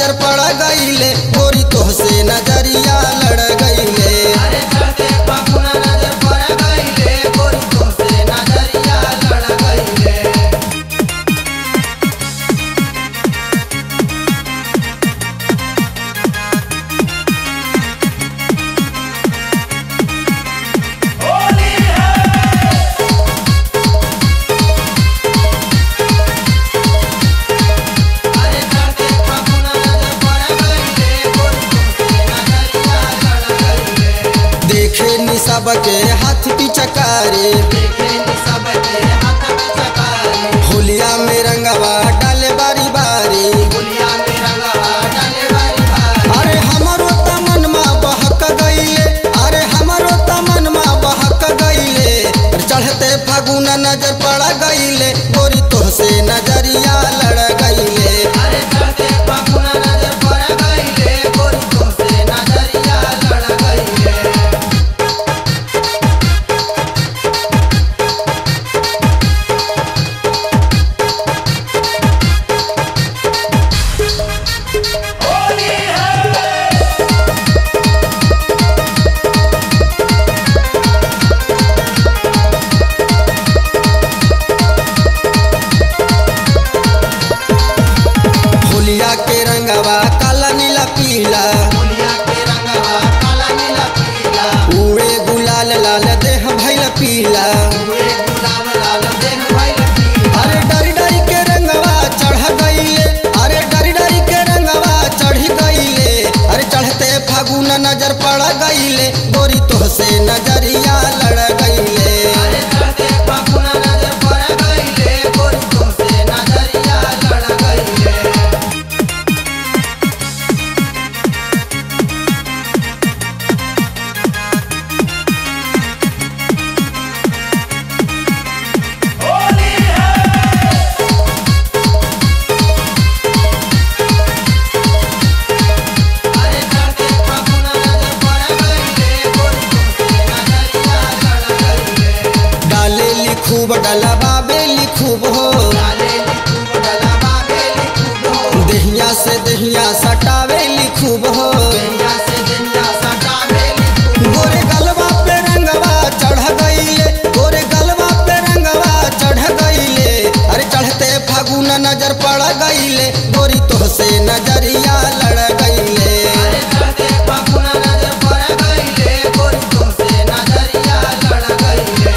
नजर पड़ गईले गोरी तोहसे नजरिया लड़ गईले अरे चढ़ते फागुन नजर पड़ गईले गोरी तुमसे नजरिया लड़ गईले अरे चढ़ते फागुन नजर पड़ गईले गोरी तुमसे नजरिया लड़ गईले देखे नि सबके हाथ पिचकारी देखे नी सबके हाथ में चकारी होलिया में रंगवा डाले बारी बारी गुलिया में रंगवा डाले बारी बारी अरे हमरो तमनमा बहक गईले अरे हमरो तमनमा बहक गईले चढ़ते फागुन नजर पड़ गईले गोरी तोहसे नजरिया लड़ गईले अरे चढ़ते फागुन नजर पड़ गईले गोरी तुमसे नजरिया लड़ गईले होलिया के रंगवा काला नीला पीला गुलिया के रंगवा काला नीला पीला उड़े गुलाल लाल देह भैल पीला उड़े गुलाब लाल देह भइल पीला अरे डरी डरी के रंगवा चढ़ गईले अरे डरी डरी के रंगवा चढ़ गईले अरे चढ़ते फागुन नजर पड़ गईले गोरी तोहसे नजरिया लड़ गईले अरे चढ़ते फागुन नजर पड़ गईले गोरी तुमसे नजरिया लड़ गईले अरे चढ़ते फागुन नजर पड़ गईले गोरी तुमसे नजरिया लड़ गईले डाले लिखूब डला बाबे लिखूब हो डाले लिखूब डला बाबे लिखूब हो देहिया से देहिया सटावे लिखूब हो दुनिया से दुनिया सटावे लिखूब गोरे गलवा पे रंगवा चढ़ गईले गोरे गलवा पे रंगवा चढ़ गईले अरे चढ़ते फागुन नजर पड़ गईले गोरी तोहसे नजरिया लड़ गईले अरे चढ़ते फागुन नजर पड़ गईले गोरी तुमसे नजरिया लड़ गईले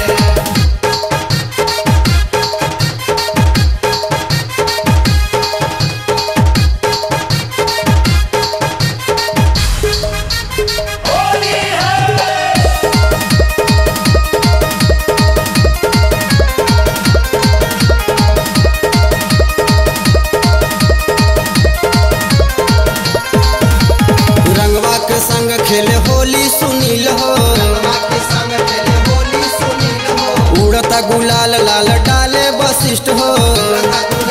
रंगवा के संग खेले होली सुनील हो रंगवा के संग चले होली सुनील हो उड़ता गुलाल लाल डाले वशिष्ठ हो रंगा